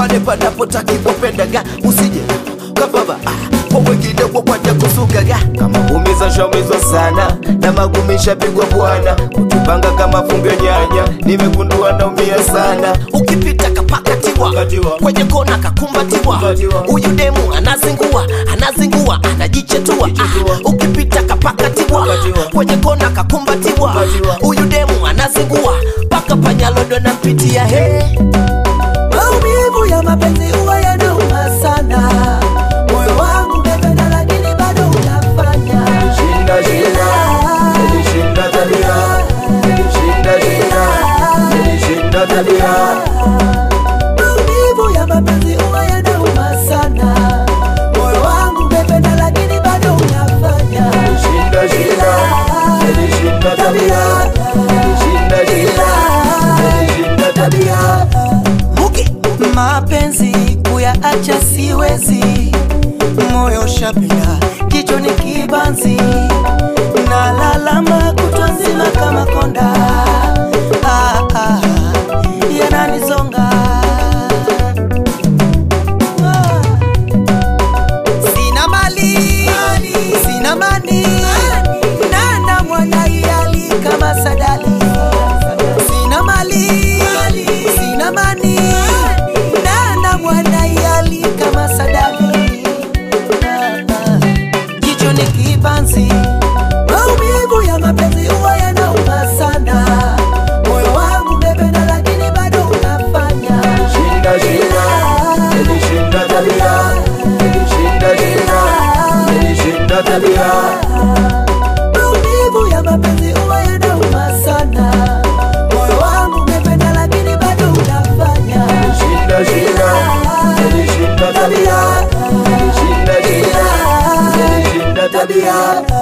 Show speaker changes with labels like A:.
A: pale panapotakiwa pendaga usije kababa ah, kwa wengine wakwanja kusugaga kama umiza shaumizwa sana na magumisha pigwa bwana kutupanga kama fungo nyanya nimegundua naumia sana ukipita kapakatiwa
B: Katiwa.
A: kwenye kona kakumbatiwa
B: Kumbatiwa.
A: huyu demu anazingua anazingua anajichetua
B: Jichetua.
A: ah, ukipita kapakatiwa
B: Katiwa.
A: kwenye kona kakumbatiwa
B: Kumbatiwa.
A: huyu demu anazingua mpaka panyalodo nampitia he
C: Maumivu ya mapenzi huwa yanauma sana. Moyo wangu umependa lakini bado unafanya.
B: Shinda, shinda, nilishinda tabia. Shinda, shinda, nilishinda tabia.
C: Maumivu ya mapenzi huwa yanauma sana. Moyo wangu umependa lakini bado unafanya.
B: Shinda, shinda, nilishinda tabia. Shinda, shinda, nilishinda tabia.
A: muki
C: Mapenzi kuyaacha siwezi, moyo shapinda, kichwa ni kibanzi, na lalama kutwa nzima kama konda. Ah, ah, yananizonga Ah. Sina mali, sina mani, nana mwana iyali kama sadali. Sina mali, sina mani, nana mwana iyali kama sadali. Ah, ah. Jicho ni kibanzi, maumivu ya mapenzi huwa yanauma sana. Moyo wangu umependa lakini bado unafanya
B: Shinda, shinda, nilishinda tabia. Shinda, shinda, nilishinda tabia.
C: maumivu ya mapenzi huwa yanauma sana. Moyo wangu umependa lakini bado unafanya
B: Shinda, shinda, nilishinda tabia. Shinda, shinda, nilishinda tabia.